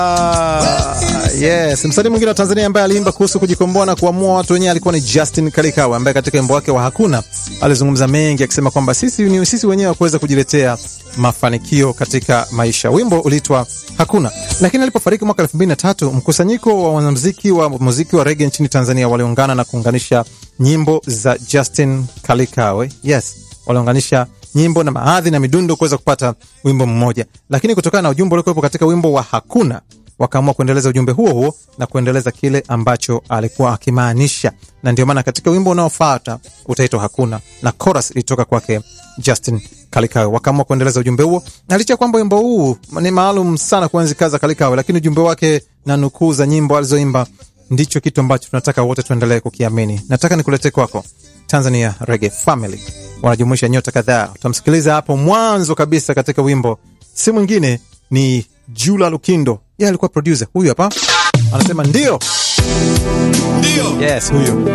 Yes, msanii mwingine wa Tanzania ambaye aliimba kuhusu kujikomboa na kuamua watu wenyewe alikuwa ni Justin Kalikawe ambaye katika wimbo wake wa Hakuna alizungumza mengi akisema kwamba sisi ni sisi wenyewe wa kuweza kujiletea mafanikio katika maisha. Wimbo uliitwa Hakuna. Lakini alipofariki mwaka 2003, mkusanyiko wa wanamuziki wa muziki wa reggae nchini Tanzania waliungana na kuunganisha nyimbo za Justin Kalikawe. Yes, waliunganisha nyimbo na maadhi na midundo kuweza kupata wimbo mmoja, lakini kutokana na ujumbe uliokuwepo katika wimbo wa Hakuna wakaamua kuendeleza ujumbe huo huo na kuendeleza kile ambacho alikuwa akimaanisha, na ndio maana katika wimbo unaofuata utaitwa Hakuna na chorus ilitoka kwake Justin Kalikawe. Wakaamua kuendeleza ujumbe huo, na licha ya kwamba wimbo huu ni maalum sana kuenzi kazi za Kalikawe, lakini ujumbe wake na nukuu za nyimbo alizoimba ndicho kitu ambacho tunataka wote tuendelee kukiamini. Nataka nikuletee kwako Tanzania Reggae Family, wanajumuisha nyota kadhaa. Utamsikiliza hapo mwanzo kabisa katika wimbo, si mwingine ni Jula Lukindo. Yeye alikuwa producer. Huyu hapa anasema ndio, Ndio. yes, huyo